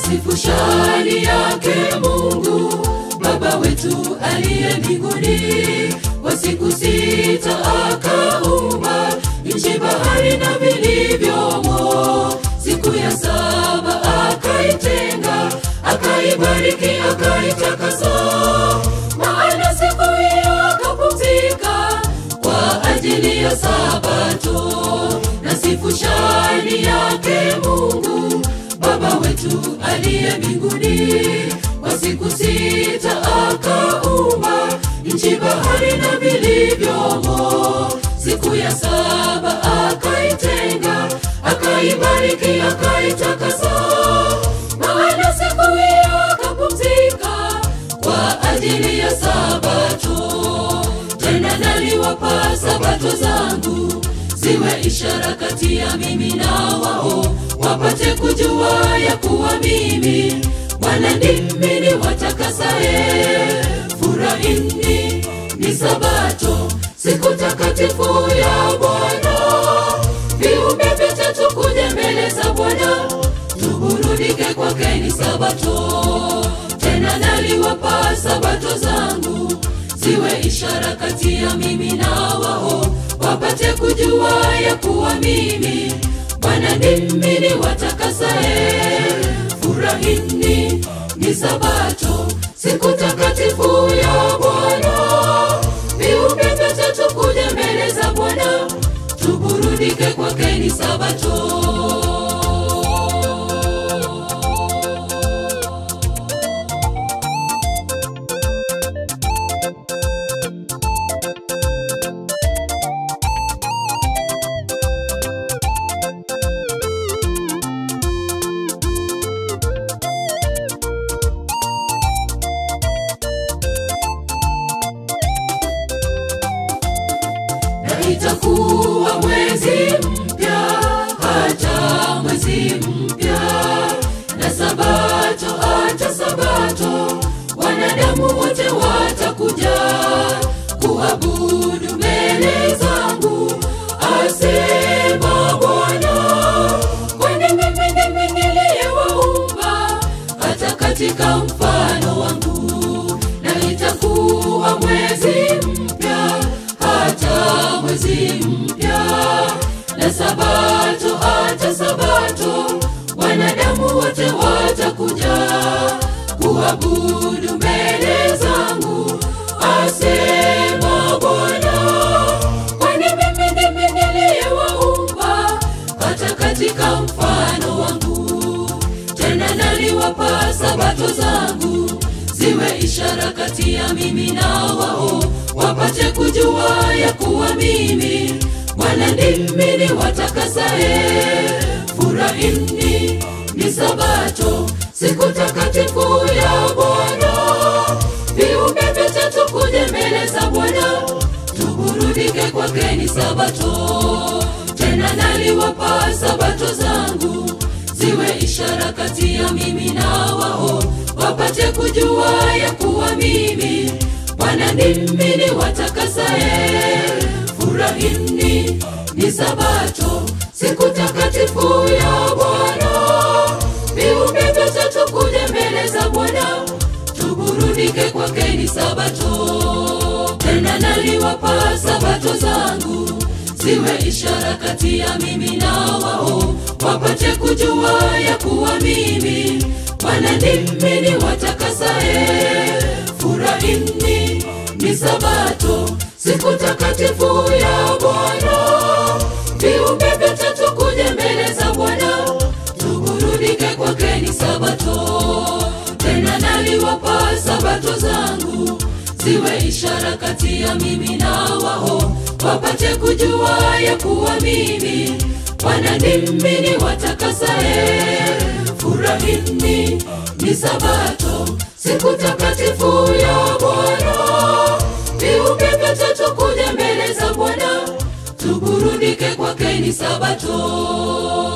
Twasifu shani yake Mungu Baba wetu aliye mbinguni. Kwa siku sita akaumba nchi, bahari na vilivyomo. Siku ya saba akaitenga, akaibariki, akaitakasa. Maana siku hiyo akapumzika kwa ajili ya Sabato. Nasifu shani yake Mungu Baba wetu aliye mbinguni. Kwa siku sita akaumba nchi, bahari na vilivyomo. Siku ya saba akaitenga, akaibariki, akaitakasa. Maana siku hiyo akapumzika kwa ajili ya Sabato. Tena naliwapa Sabato zangu ziwe ishara kati ya mimi na wao, wapate kujua ya kuwa mimi Bwana ndimi niwatakasaye. Furahini ni Sabato, siku takatifu ya Bwana. Viumbe vitatu kuja mbele za Bwana, tuburudike kwake ni Sabato. Tena naliwapa Sabato zangu ziwe ishara kati ya mimi na wao, wapate kujua ya kuwa mimi Bwana ndimi niwatakasaye. Furahini ni Sabato, siku takatifu ya Bwana. Viumbe vitatu kuja mbele za Bwana, tuburudike kwake ni Sabato. na itakuwa mwezi mpya, hata mwezi mpya na sabato, hata sabato, wanadamu wote watakuja kuabudu mbele zangu, asema Bwana. Kwani mimi ndimi niliyewaumba hata katika mfano wangu, na itakuwa mwezi mpya hata mwezi mpya na sabato hata sabato, wanadamu wote watakuja kuabudu mbele zangu, asema Bwana. Kwani mimi ndimi niliyewaumba hata katika mfano wangu, tena naliwapa sabato zangu ziwe ishara kati ya mimi na wao, wapate kujua ya kuwa mimi Bwana ndimi niwatakasaye. Furahini ni Sabato, siku takatifu ya Bwana. Viumbe vitatu kuja mbele za Bwana, tuburudike kwake ni Sabato. Tena naliwapa sabato zangu ziwe ishara kati ya mimi na wao, wapate kujua ya kuwa mimi Bwana ndimi niwatakasaye. Furahini ni Sabato, siku takatifu ya Bwana. Viumbe vitatu kuja mbele za Bwana, tuburudike kwake ni Sabato. Tena naliwapa sabato zangu ziwe ishara kati ya mimi na wao, wapate kujua ya kuwa mimi Bwana ndimi niwatakasaye. Furahini ni Sabato, siku takatifu ya Bwana. Viumbe vitatu kuja mbele za Bwana, tuburudike kwake ni Sabato. Tena naliwapa sabato zangu ziwe ishara kati ya mimi na wao, wapate kujua ya kuwa mimi Bwana ndimi niwatakasaye. Furahini ni Sabato, siku takatifu ya Bwana. Viumbe vitatu kuja mbele za Bwana, tuburudike kwake ni Sabato.